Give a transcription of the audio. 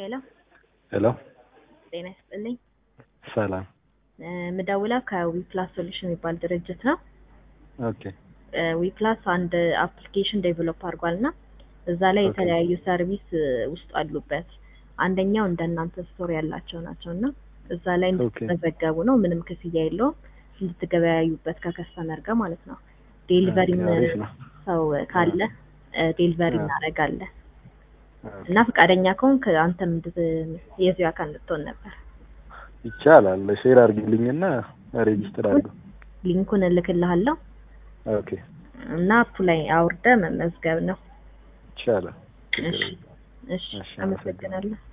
ሄሎ ሄሎ ጤና ይስጥልኝ። ሰላም። ምደውለው ከዊፕላስ ሶሉሽን የሚባል ድርጅት ነው። ኦኬ ዊፕላስ አንድ አፕሊኬሽን ዴቨሎፕ አድርጓል እና እዛ ላይ ኦኬ። የተለያዩ ሰርቪስ ውስጥ አሉበት። አንደኛው እንደናንተ ስቶር ያላቸው ናቸው እና እዛ ላይ ኦኬ። እንድትመዘገቡ ነው። ምንም ክፍያ የለውም። እንድትገበያዩበት ከከስተመር ጋር ማለት ነው። ዴሊቨሪም ኦኬ፣ አሪፍ ነው። ሰው ካለ ዴሊቨሪ አዎ። እናደርጋለን ኦኬ። እና ፈቃደኛ ከሆንክ አንተም እንድት- የዚሁ አካል እንድትሆን ነበር። ይቻላል። ሼር አድርጊልኝና ሬጂስተር አድርገው። ሊንኩን እልክልሃለሁ ኦኬ እና አፑ ላይ አውርደ መመዝገብ ነው። ይቻላል። ችግር እሺ የለም። እሺ፣ እሺ፣ አመሰግናለሁ።